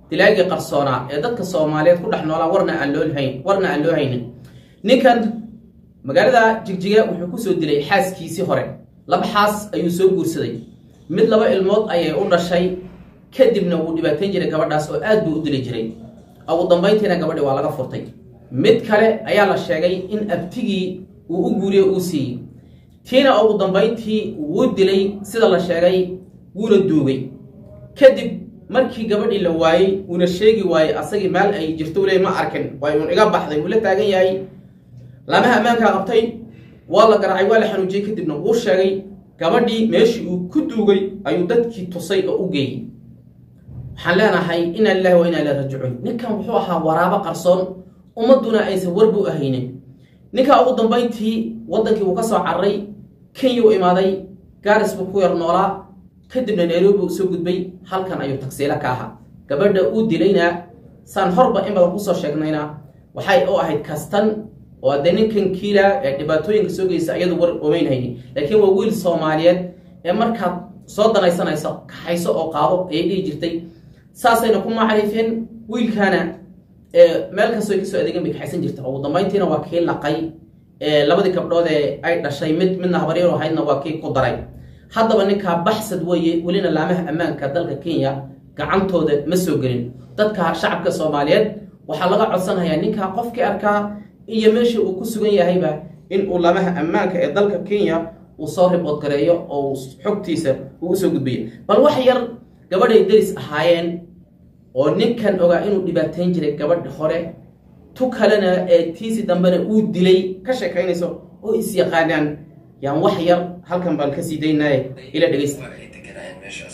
dilaagii qarsoonaa ee dadka soomaaliyeed ku dhex noolaa warna aan loo hayn warna aan loo haynin ninkan magaalada jigjiga wuxuu kusoo dilay xaaskiisii hore laba xaas ayuu soo guursaday mid laba ilmood ayay u dhashay kadibna wuu dhibaatayn jiray gabadhaas oo aad buu u dili jiray ugu dambayntiina gabadhi waa laga furtay mid kale ayaa la sheegay in abtigii uu u guuriye uu siiyey tiina ugu dambayntii wuu dilay sida la sheegay wuuna duugay kadib markii gabadhii la waayey uuna sheegi waayey asagii meel ay jirto le ma arkin way uun iga baxday wuu la taagan yahay laamaha ammaankaa qabtay waa la garaacay waa la xanuujiyey kadibna wuu sheegay gabadhii meeshii uu ku duugay ayuu dadkii tusay oo u geeyey waxaan leenahay inaa lilahi wa inaa ilahi rajicuun ninkan wuxuu ahaa waraabo qarsoon ummadduna aysan warbu ahaynin ninkaa ugu dambayntii waddankii wuu ka soo cararay kenya u imaaday gaaris buu ku yar noolaa kadibna nairobi uu soo gudbay halkan ayuu tagsiilo ka ahaa gabadha uu dilayna saan horba in badan kusoo sheegnayna waxay u ahayd kastan oo adee ninkan kiila ee dhibaatooyinka soo geysa iyadu war omeynhayni laakiin waa wiil soomaaliyeed ee markaad soo danaysanayso kaxayso oo qaado ayay dhihi jirtay saasayna ku macrifeen wiilkaana meel kastoo ay kasoo adeegan bay kaxaysan jirta ugu dambayntiina waa kii laqay labadii gabdhood ee ay dhashay mid midna habaryar ahaydna waa kii ku daray haddaba ninkaa baxsad weeye welina laamaha ammaanka dalka kenya gacantooda ma soo gelin dadka shacabka soomaaliyeed waxaa laga codsanayaa ninkaa qofkii arkaa iyo meesha uu ku sugan yahayba in uu laamaha ammaanka ee dalka kenya uu soo ribood gareeyo oo xogtiisa uu usoo gudbiyo bal wax yar gabadhay deris ahaayeen oo ninkan ogaa inuu dhibaateyn jiray gabadha hore tu kalena ee tiisi dambena uu dilay ka sheekaynayso oo is yaqaanaan yaan wax yar halkan baan kasii daynaye ila dhegeysta waa ay deganaayeen meeshaas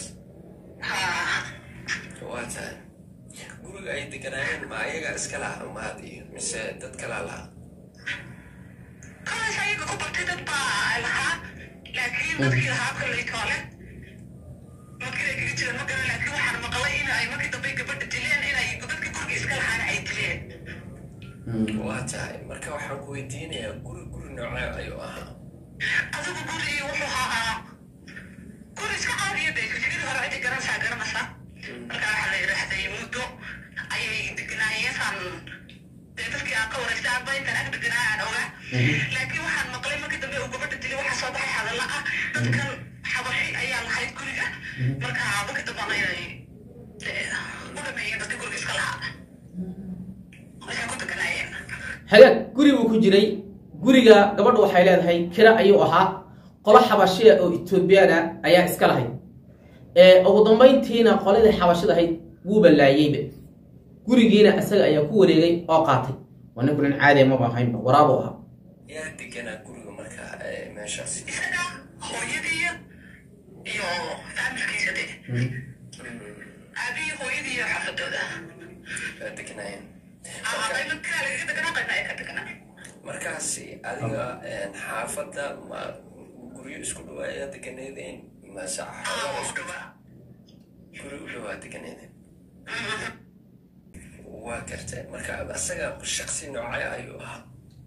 waa tahay guriga ay deganaayeen ma ayaga iska laha maad iyo mise dad kalaa lahaa kalaas ayaga ku bartay dad baa lahaa laakiin dadkii lahaa kolley toole markii ay kaga jireen ma garan laakiin waxaan maqlay in ay markii dambe gabadha dileen inay dadkii guriga iska lahaana ay dileen waa tahay marka waxaan ku weydiinayaa guri guri noocee ayuu ahaa adigu guri wuxuu ahaa guri iska caadiya de fikradii hore cidii garanaysaa garanaysa marka waxaa la yidhaahday muddo ayay degnaayeen saan dee dadkii aan ka wareystay aaba intaan ag deganaa aan ogaa laakiin waxaan maqlay markii dambe uu gabadha dilay waxaa soo baxay hadalla ah dadkan xabashi ayaa lahayd guriga marka markii dambana inay dee u dhameeyeen dadkii guriga iska lahaa waxay ku deganaayeen hagaag guri buu ku jiray guriga gabadhu waxay leedahay kira ayuu ahaa qolo xabashiya oo etoobiyana ayaa iska lahayd ugu dambayntiina qoladii xabashida ahayd wuu ballaayeyba gurigiina isaga ayaa ku wareegay oo qaatay waa ninku nin caadiya maba ahaynba waraabuu ahaa yaa deganaa guriga marka ee, meeshaas isaga hooyadii iyo faamilkiisa de aabihii hooyadii iyo xaafadooda waa deganaayeen ama qaybo kaa lagaga deganaa qayba ay ka deganaa markaasi adiga een, xaafadda ma guryo isku dhawaaya deganeedeen mase xaafadda u isku dhawaa guri u dhawaa deganeedeen waa gartay marka asaga shaksi noocee ayuu ahaa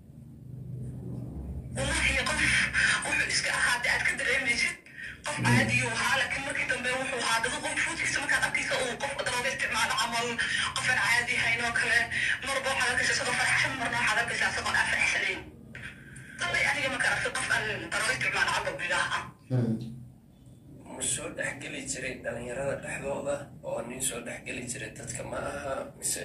wallahi qof wuxuu iska ahaa de aad ka dareemaysid qof caadiyuu ahaa laakiin markii dambe wuxuu ahaa dadu qof fuudkiisa markaad arkaysa uu qof darooga isticmaalo camal qofaan caadi hayn oo kale marba waxaad arkaysa isagoo faraxsan marna waxaad arkaysa isagoon aan faraxsanayn dallay aniga markaan arkay qof aan darooga isticmaalo camal bilaha ah ma soo dhexgeli jiray dhalinyarada dhexdooda oo nin soo dhexgeli jiray dadka ma aha mise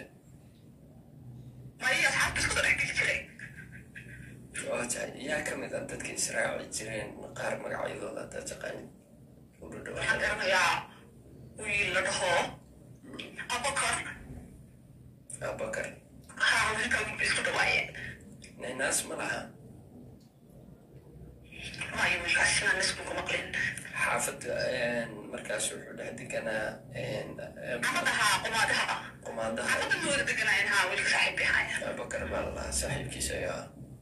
maya asxaabta isku dhex geli jiray waa tahay yaa ka mid ah dadka israaci jireen qaar magacyadooda haddaad taqaanid u waxaan dhadhawa garanayaa wiil la dhaho abakar abakar haa wiilkan isku dhawaayeen naynaas ma laha maya wiilkaas inaan isku ku maqlin xaafadda markaas wuxuu dhex deganaa xaafadaha qumaadaha qumaadaha xaafadda ma wada deganaayeen haa wiilka saaxiibkii ahaayeen abakar baa la lahaa saaxiibkiisa ayaa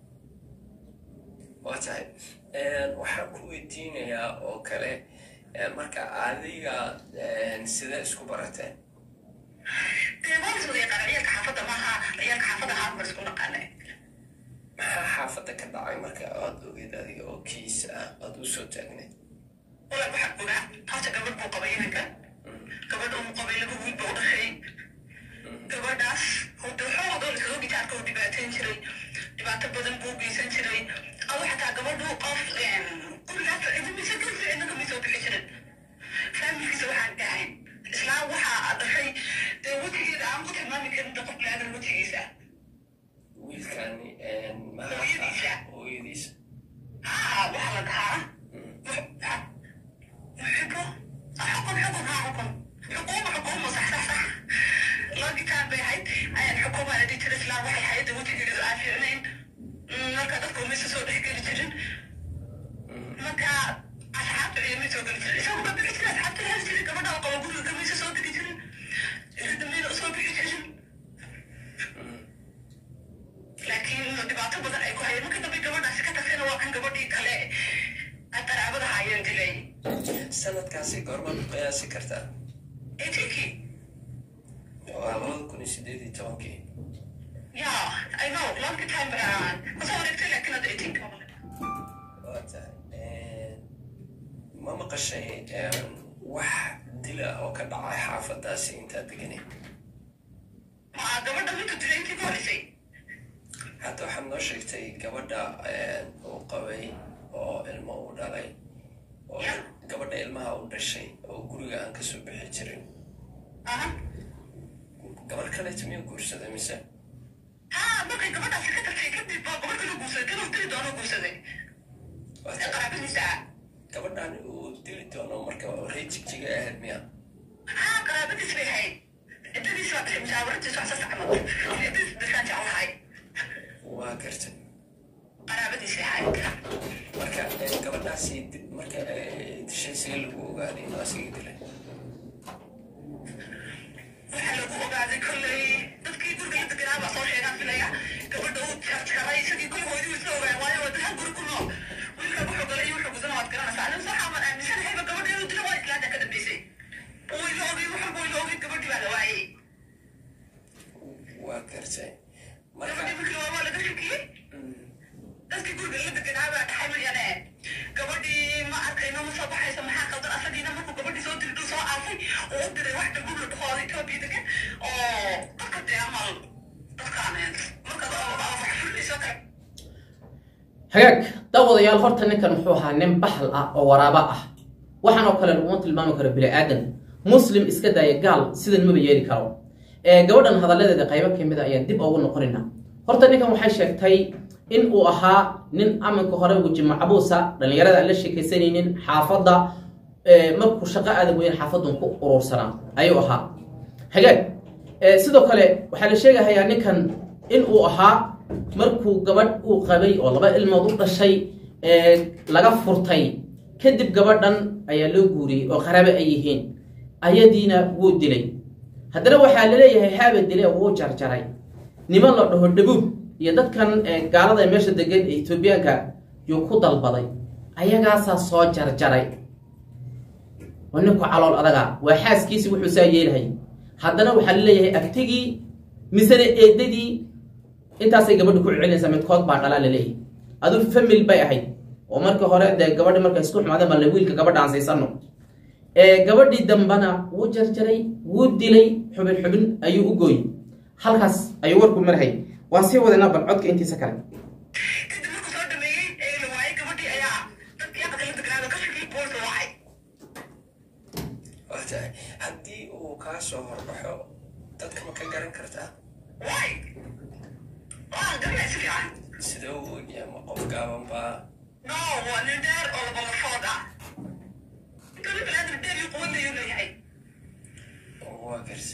waa tahay waxaan ku weydiinayaa oo kale eh, marka adiga eh, sidee isku barateen dee waa laswada yaqaana ciyaalka xaafadda maaha ciyaalka xaafadda haa mar isku naqaanay maxaa xaafadda ka dhacay marka aad ogeed adiga oo kiis ah aad u soo taagneed walaal waxaan ogaa horta gabadh buu qabay inanka gabadh uu qabay laba wiil buu dhashay aan ku tilmaami karin da qof bilaadan wejigiisa wiilkani Hooyadiisa. hooyadiisa haa waxaa la dhahaa xubo xukun xukun haa xukun xukuuma xukuuma sax sax sax loo gitaan bay ahayd xukuuma la dhihi jiray islaan waxay hayadda wejigeedu aan fiicnayn marka dadka umaysa soo dhex geli jirin marka asxaabta ciidamay soo geli jirin isagu ka bixi jiray asxaabta la heli jiray gabadha oo qaba guriga kamaysa soo degi jirin dambayna usoo bixi jirin laakiin dhibaato badan ay ku hayeen marka dambe gabadhaasi ka tagtayna waa kan gabadhii kale ay qaraabada haayeen dilay sanadkaasi goormaad ku qiyaasi kartaa eighteen waa labada kun iyo sideed iyo tobankii yeah i know long time uh, kasoo wareegtay laakiin hadda eighteen waa tahay ma maqashay wax dila oo ka dhacay xaafadaasi intaad deganay ma gabadha mintu dilay intii ku horeysay hadda waxaad noo sheegtay gabadha uu qabay oo ilmo uu dhalay oo gabadha ilmaha u dhashay oo guriga aan kasoo bixi jirin aha gabar kaleeto miyuu guursaday mise ha markay gabadhaasi ka tagtay kadib baa gabadh kala guursaday kanuu dili doono guursaday Waa ee tahay qaraabadiisa gabadhan uu dili doono marka ree jigjiga ahayd miya ha qaraabadiis bay ahayd ciddadiis baa dhashay musaawaradiis wax saas camal ciddadiis dhashaan jeclahay waa gartay qaraabadiis bay ahayd marka eh, gabadhaasi di- marka eh, dishay see lagu ogaaday inuu asiga dilay waxaa lagu ogaaday kolley dadkii guriga la deganaa baa soo sheegaan filaya gabadha uu jarjaray isagii gurigoodii isla ogaan waayo waa dad hal guri ku nool wiilka wuxuu galay iyo wuxuu gudana waad garanaysaa anin waxaa man aaminsanahyba gabadha inuu dilo waa islaanta ka dambeysay uu ila ogay wuxuu buu ila ogay gabadhii baa la waayey waa gartay marka gabadhii markii la waa laga shakiyey dadkii guriga la deganaa baa dhaxay mayane gabadhii ma arkayno ma soo baxayso maxaa qaldan asagiina markuu gabadhii soo diri dhul soo aasay oo u diray wax dambub la dhahooda etoobiya degan oo dadka dee amal dadkaan markaad wax fulinayso kale hagaag daawadayaal horta ninkan muxuu ahaa nin baxal ah oo waraaba ah waxaan oo kale laguma tilmaami karo bini aadan muslim iska daaya gaal sidan maba yeeli karo ee gabadhan hadalladeeda qaybo ka mid a ayaan dib ugu noqonayna horta ninkan waxay sheegtay in uu ahaa nin aminka hore weji macbuusa dhallinyarada aan la sheekaysanaynin xaafadda ee, markuu shaqo aadan weyn xaafadun ku urursanaa ayuu ahaa hagaag ee, sidoo kale waxaa la sheegahayaa ninkan in uu ahaa markuu gabadh uu qabay oo laba ilmood u dhashay ee laga furtay kadib gabadhan ayaa loo guuriyey oo qaraabe ay yihiin ayadiina wuu dilay haddana waxaa laleeyahay haaba dile wuu jarjaray niman la dhaho dhabuub iyo dadkan ee gaalada ee meesha degan ee etoobiyaanka yuu ku dalbaday ayagaasaa soo jarjaray waa ninku calool adaga waa xaaskiisi wuxuu saa yeelahay haddana waxaa laleeyahay abtigii misena eedadii intaasay gabadha ku celinaysaa midkood baa dhalaa laleeyahay adu famil bay ahayd oo markii hore dee gabadhi markay isku xumaadeen baa la wiilka gabadha aan siisano ee gabadhii dambana wuu jarjaray wuu dilay xubin xubin ayuu u gooyey halkaas ayuu warku marhay waan sii wadaynaa bal codka intiisa kale kadib markuu soo dhameeyey ee la waayey gabadhii ayaa dadkii aqalka la degnaada ka shakiyey boolka wacay waa tahay haddii uu kaa soo horbaxo dadka ma ka garan kartaa waay waa garanay si fiican sidee u ogyahay ma qof gaaban baa no waa nin dheer oo labalafood ah intuu nin biniaadam dheer iyo quwad ayuu leeyahay waa gartay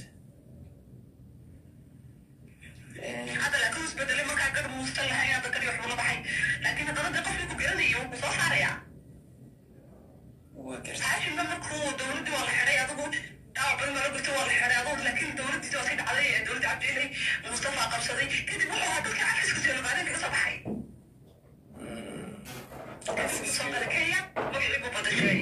Eh, hadda laakiin uu isbedelay markaa gar muustan lahayn hadda kali waxbuu la baxay laakiin haddana dee qofkii ku garanayay wuu ku soo saarayaa waa gartay haashimna markuu dowladdii waa la xidhay adigu dhaawacban mala gurta waa la xidhay adigu laakiin dowladdiisi waa sii dhacday ee dowladda cabdiilay mustafa qabsaday kadib wuxuu ahaa dadkii cafiska seelogaaden kaga soo baxay soo gala kenya magacii buu badashay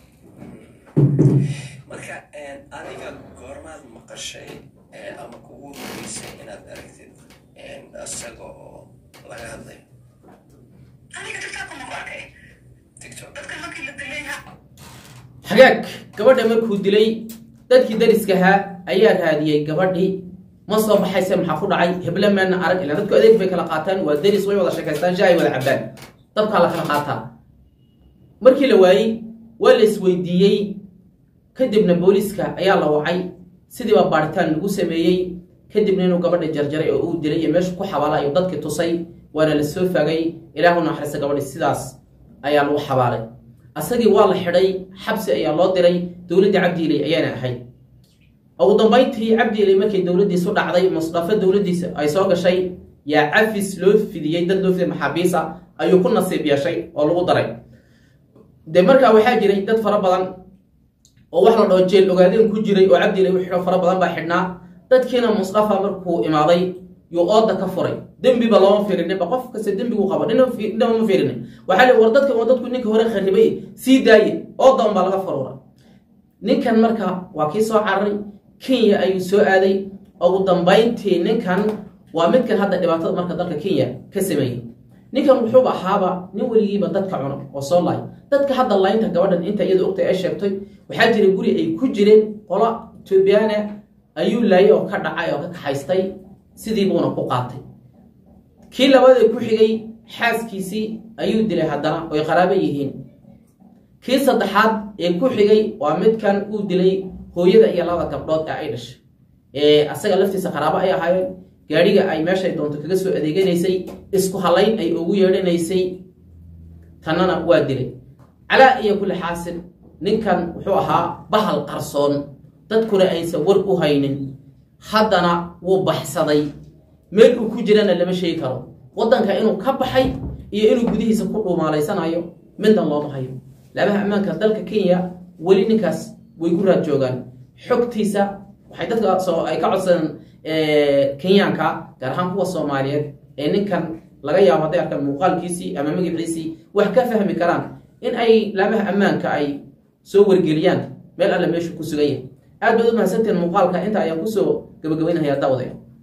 marka eh, adiga goormaad maqashay eh, ama kugu horeysay inaad aragtid eh, isaga oo laga hadlay aniga tiktok ma ku arkay tiktok dadkan markii la dilay ha hagaag gabadha markuu dilay dadkii dariskahaa ayaa raadiyey gabadhii ma soo baxayse maxaa ku dhacay heble meelna arag ilaa dadku adeeg bay kala qaataan waa daris way wada sheekaystaan shaay wada cabaan dabkaa la kala qaataa markii la waayey waa la isweydiiyey kadibna booliiska ayaa la wacay sidii baa baaritaan lagu sameeyey kadibna inuu gabadhi jarjaray oo uu dilay iyo meeshu ku xabaala ayuu dadkii tusay waana la soo fagay ilaahu naxariista gabadhi sidaas ayaa lagu xabaalay asagii waa la xidhay xabsi ayaa loo diray dowladdii cabdiiley ayaana ahayd ugu dambayntii cabdiiley markay dowladdiisu dhacday musdafo dowladdiisa ay soo gashay yaa cafis loo fidiyey dad loo fidiyay maxaabiisa ayuu ku nasiib yeeshay oo lagu daray de markaa waxaa jiray dad fara badan oo wax la dhaho jeel ogaadeen ku jiray oo cabdiiley u xidho fara badan baa xidhnaa dadkiina musdafa markuu imaaday yuu ooda ka furay dembiba looma fiirininba qof kasta dembigu qaba dhinama ma fiirinin waxaa li war dadka waa dadku ninka hore kharibay sii daaye ooda unbaa laga faruura ninkan marka waa kii soo cararay kenya ayuu soo aaday ugu dambayntii ninkan waa midkan hadda dhibaatada marka dalka kenya ka sameeyey ninkan wuxuuba ahaaba nin weligiiba dadka cuno oo soo laay dadka hadda laynta gabadhan inta iyada ogtay ay sheegtay waxaa jira guri ay ku jireen qola etoobiyaana ayuu laayay oo ka dhacay oo ka kaxaystay sidii buuna ku qaatay kii labada ku xigay xaaskiisii ayuu dilay haddana oy qaraabo yihiin kii saddexaad ee ku xigay waa midkan uu dilay hooyada iyo labada gabdhood ee ay dhashay ee asaga laftiisa qaraabo ay ahaayeen gaadhiga ay meeshay doonto kaga soo adeeganaysay isku halayn ay ugu yeedhanaysay tannana waa dilay calaa iyo kulli xaasil ninkan wuxuu ahaa bahal qarsoon dadkuna aysan war u haynin haddana wuu baxsaday meel uu ku jirana lama sheegi karo waddanka inuu ka baxay iyo inuu gudihiisa ku dhuumaalaysanayo middan looma hayo laabaha ammaanka dalka kenya weli ninkaas way ku raad joogaan xogtiisa waxay dadka soo ay ka codsadeen kenyaanka gaar ahaan kuwa soomaaliyeed ee ninkan laga yaabo hadday arkaan muuqaalkiisii ama magaciisii wax ka fahmi karaan in ay laamaha ammaanka ay soo wargeliyaan meel alle meeshu ku sugan yahay aad baad u mahadsantiin muuqaalka inta ayaan kusoo gabagabaynahayaa daawadayo